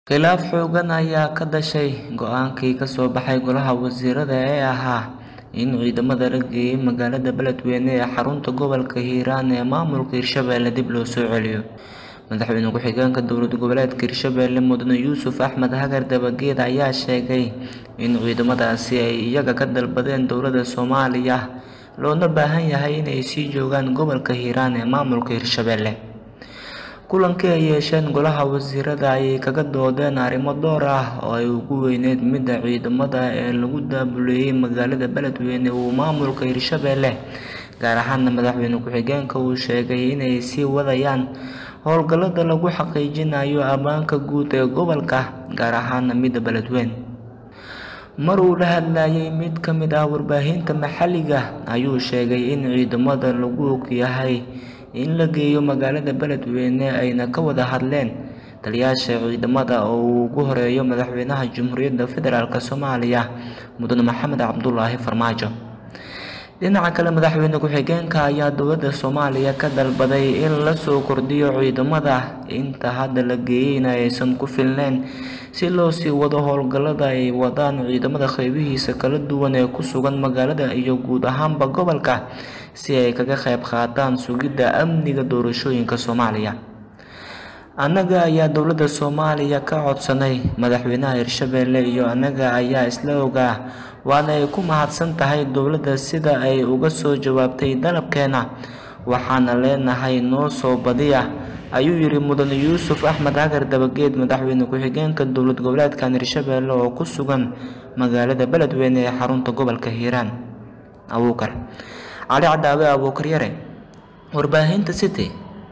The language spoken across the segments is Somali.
Khilaaf xooggan ayaa ka dhashay go'aankii ka soo baxay Golaha Wasiirada ee ahaa in ciidamada la geeyay magaalada Beledweyne ee xarunta gobolka Hiiraan ee maamulka Hirshabelle dib loo soo celiyo. Madaxweyne ku-xigeenka dowlad goboleedka Hirshabelle Mudane Yuusuf Axmed Hagar Dabageed ayaa sheegay in ciidamadaasi ay iyaga ka dalbadeen dowladda Soomaaliya loona baahan yahay inay sii joogaan gobolka Hiiraan ee maamulka Hirshabelle. Kulankii ay yeesheen Golaha Wasiirada ayay kaga doodeen arrimo dhowr ah oo ay ugu weyneyd midda ciidamada ee lagu daabuleeyay magaalada Beledweyne uu maamulka Hirshabelle gaar ahaan madaxweyne ku-xigeenka uu sheegay inay sii wadayaan howlgallada lagu xaqiijinayo ammaanka guud ee gobolka gaar ahaan midda Beledweyne. Mar uu la hadlayay mid ka mid ah warbaahinta maxalliga ah ayuu sheegay in ciidamada lagu og yahay in la geeyo magaalada Beledweyne ayna ka wada hadleen taliyayaasha ciidamada oo uu ugu horeeyo madaxweynaha Jamhuuriyadda Federaalk Soomaaliya Mudane Maxamed Cabdullaahi Farmaajo. Dhinaca kale madaxweyne ku-xigeenka ayaa dowladda Soomaaliya ka dalbaday in la soo kordhiyo ciidamada inta hadda la geeyayna aysan ku filneyn si loo sii wado howlgallada ay wadaan ciidamada qaybihiisa kala duwan ee ku sugan magaalada iyo guud ahaanba gobolka si ay kaga qayb qaataan sugidda amniga doorashooyinka Soomaaliya. Annaga ayaa dowladda Soomaaliya ka codsanay madaxweynaha Hirshabelle iyo annaga ayaa isla ogaa waana ay ku mahadsan tahay dowladda sida ay uga soo jawaabtay dalabkeena waxaana leenahay noo soo badiya ayuu yiri Mudane Yuusuf Axmed Hagar Dabageed madaxweyne ku-xigeenka dowlad goboleedkan Hirshabelle oo ku sugan magaalada Beledweyne ee xarunta gobolka Hiiraan. Abuukar Cali Cadaawe Abuukar Yare Warbaahinta City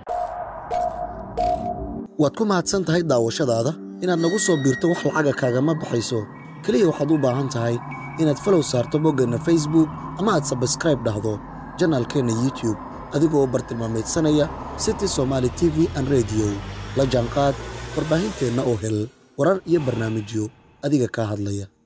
waad ku mahadsan tahay daawashadaada inaad nagu soo biirto wax lacaga kaagama baxayso keliya waxaad u baahan tahay inaad falow saarto boggeenna facebook ama aad sabskraib dhahdo janaalkeenna youtube adigoo bartilmaameedsanaya city somaali t v an rediyo la jaanqaad warbaahinteenna oo hel warar iyo barnaamijyo adiga kaa hadlaya